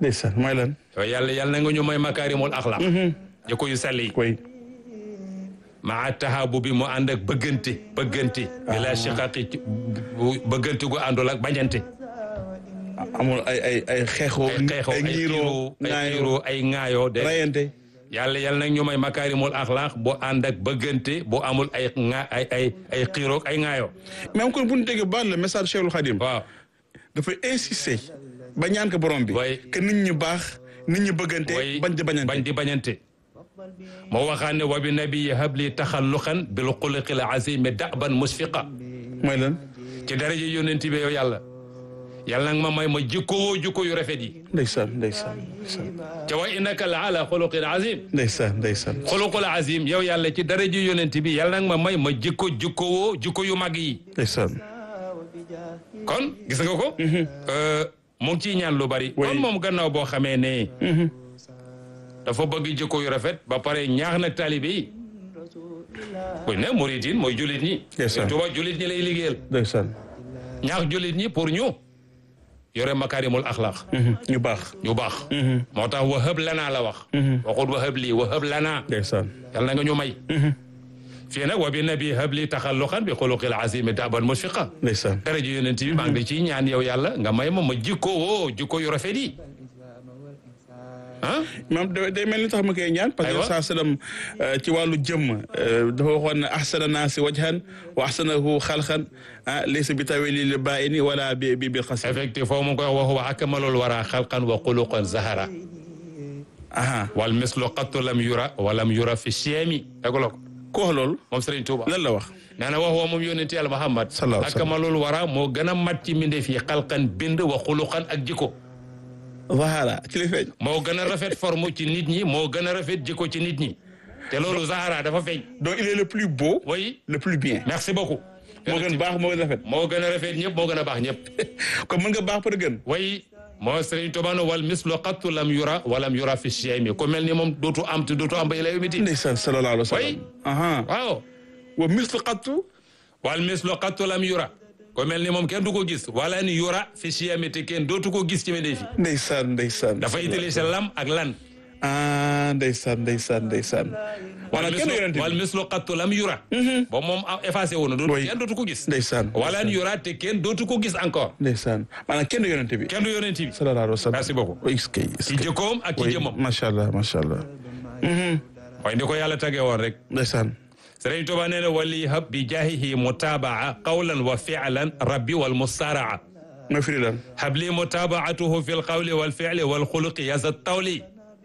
ndeysaan mooy lan yow yàlla yàlla na nga ñu may makaarimul axlaq jikko yu sell yi koy maa taxaabu bi mu ànd ak bëggante bëggante bi la shiqaqi ci bëggante gu àndul ak bañante amul ay ay ay xeexoo ay xeexoo ay ñiiroo xiiroo ay ŋaayoo xiiroo ay ŋaayoo de rayante yàlla yàlla nag ñu may makaarimul axlaq bu ànd ak bëggante bu amul ay ŋa ay ay ay xiiroo ay ŋaayoo même kon bu ñu déggee baal le message Cheikhul Khadim waaw dafay insister ba ñaan ko borom bi way que nit ñi baax nit ñi bëggante way bañ di bañante bañ di bañante moo waxaan ne wa bi nabii habli taxalluqan bil xuluqil azimi daban musfiqa mooy lan ci daraja yonent bi yow yàlla yàlla nag ma may ma jikkowoo jikko yu rafet yi ndeysaan ndeysaan ndeysaan ca wa innaka la ala xuluqin azim ndeysaan ndeysaan xuluqul azim yow yàlla ci daraja yonent bi yàlla nag ma may ma jikko jikkowoo jikko yu mag yi ndeysaan kon gis nga ko Euh, mu ngi ciy ñaan lu bari Oui. kon moom gannaaw boo xamee ne dafa bëgg jikko yu rafet ba pare ñaax nag taalibe yi buñ ne murid yi mooy jullit ñi Yes, sir. Sëñ Tuubaa jullit ñi lay liggéeyal ndeysaan ñaax jullit ñi pour ñu yore makaarimul axlaq ñu baax ñu baax moo tax wahab lanaa la wax waxut wahab lii wahab lanaa ndeysaan yàlla na nga ñu may fii nag wa bi nabi hab li taxalluqan bi xuluqil azimi daban musfiqa ndeysaan dara ji yonent bi maa ngi ciy ñaan yow yàlla nga may ma ma jikko woo jikko yu rafet yi ah maam da- day mel ni tax ma koy ñaan parce que Aywa. saa sallam ci wàllu jëmm dafa waxoon ne ahsana naasi wajhan wa ahsanahu xalqan ah laysa bi tawili li baini wala bi bi bil xasim effectivement foofu mu ngi koy wax wa akmalul wara xalqan wa xuluqan zahara aha wal mislu qattu lam yura wa lam yura fi cheemi déguloo ko ku wax loolu moom Serigne Touba lan la wax nee na wax woo moom yonent yàlla Muhammad Sallallahu alayhi wa sallam. akmalul wara moo gën a mat ci mbindeef yi xalqan bind wa xuluqan ak jikko zahara ci li feeñ moo gën a rafet forme ci nit ñi moo gën a rafet jikko ci nit ñi te loolu Zahara dafa feeñ donc il est le plus beau oui le plus bien merci beaucoup moo gën baax moo gën rafet moo gën a rafet ñëpp moo gën a baax ñëpp comme mën nga baax pour gën way moo Serigne Touba no wal mislu qattu lam yura walam yura fi chemi ku mel ni moom dootu am te dootu am ba ilay miti ndeysaan sallallahu alayhi wa Oui. sallam aha waaw wa mislu qattu wal mislu qattu lam yura ku mel ni moom kenn du ko gis wala ni yura fi chemi te kenn dootu ko gis ci mbindeef yi ndeysaan ndeysaan dafa utiliser lam ak lan ah ndeysaan ndeysaan ndeysaan wal maanaam kenn yonent mislu wal bi mislu qattu lam yura ba moom a- effacé wu na dootu Oui. kenn dootu ko gis ndeysaan wala ni yura te kenn dootu ko gis encore ndeysaan maanaam kenn yonent bi kenn du yonent bi sallallahu alayhi wa sallam merci beaucoup est-ce que est-ce ci que jikkoom ak ci oui jëmmam macha allah macha allah waaye ni ko yàlla tagee woon rek ndeysaan Sëriñ Tuba nee na wali hab bi jaahihi mutabaa qawlan wa fi'lan rabbi wal mustaraa ma firi lan habli mutabaatuhu fi lqawli wal fi'li wal xuluqi yasa tawli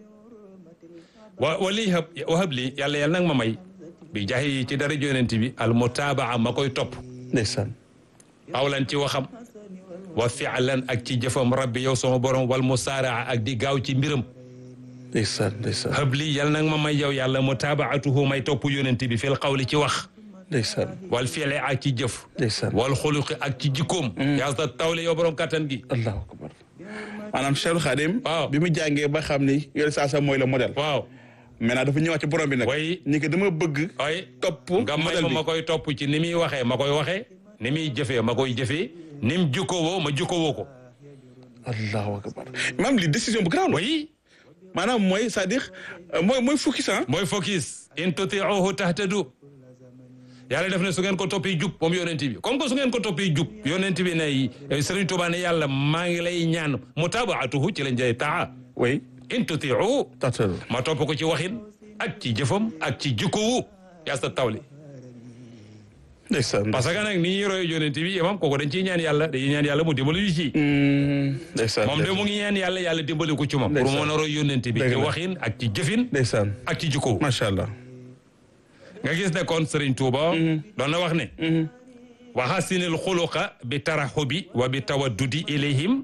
wa wali hab wa habli yàlla yàlla nag ma may bi jaahihi ci dara yonent bi al mutabaa ma koy topp ndeysaan qawlan ci waxam wa fi'lan ak ci jëfam rabbi yow sama borom wal mustaraa ak di gaaw ci mbiram ndeysaan ndeysaan habli yàlla nag ma may yow yàlla mutabaatuhu may topp yonent bi fil qawli ci wax ndeysaan wal fi'li ak ci jëf ndeysaan wal xuluqi ak ci jikkoom yaa sa tawle yow borom kattan gi allahu akbar maanaam Cheikhul Khadim Waaw. bi mu jàngee ba xam ni yore saa sa mooy le modèle waaw maintenant dafa ñëwaat ci borom bi nag way ni que dama bëgg ay topp nga may modèle ma bi ma koy topp ci ni muy waxee ma koy waxee ni muy jëfee ma koy jëfee ni mu jukkowoo ma jukkowoo ko allahu akbar maanaam li décision bu grave la way maanaam mooy c'est-à-dire euh, mooy mooy focus ah mooy focus in tutiuhu tahtadu yàlla def ne su ngeen ko toppee jub moom yonent bi comme que su ngeen ko toppee jub yonent bi ne Sëriñ Tuubaa ne yàlla maa ngi lay ñaan mutabaatuhu ci lañ jëlee taa oui in tutiuhu tatal ma topp ko ci waxin ak ci jëfam ak ci jikkowu yaa sa tawli ndeysaan parce que nag ni ñuy roy yonent bi imam kooku dañ ciy ñaan yàlla dañuy ñaan yàlla mu dimbali ñu ci Hmm, ndeysaan moom de mu ngi ñaan yàlla yàlla dimbali ko ci moom pour mu Ndeysaan. mën a roy yonent bi Dëgg ci la. waxin ak ci jëfin ndeysaan ak ci jikkowu macha allah nga gis ne kon Serigne Touba doon na wax ne wa hasinil xuluqa bi taraxubi wa bi tawaddudi ilayhim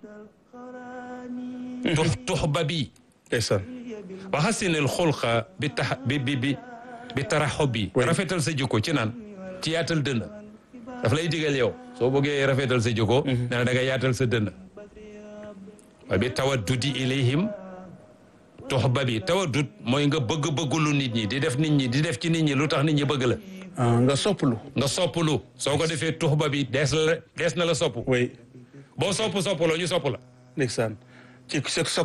tux tuxba bi ndeysaan wa hasinil xuluqa bi tax bi bi bi bi taraxubi Oui. rafetal sa jikko ci naan ci yaatal dënn daf lay digal yow soo bëggee rafetal sa jikko nee na da nga yaatal sa dënn wa bi tawaddudi ilayhim tuxba bi tawaddud mooy nga bëgg-bëggulu nit ñi di def nit ñi di def ci nit ñi lu tax nit ñi bëgg la ah nga soppalu nga soppalu soo ko defee tuxba bi dees la dees na la sopp oui boo sopp soppaloo ñu sopp la ndeysaan ci sa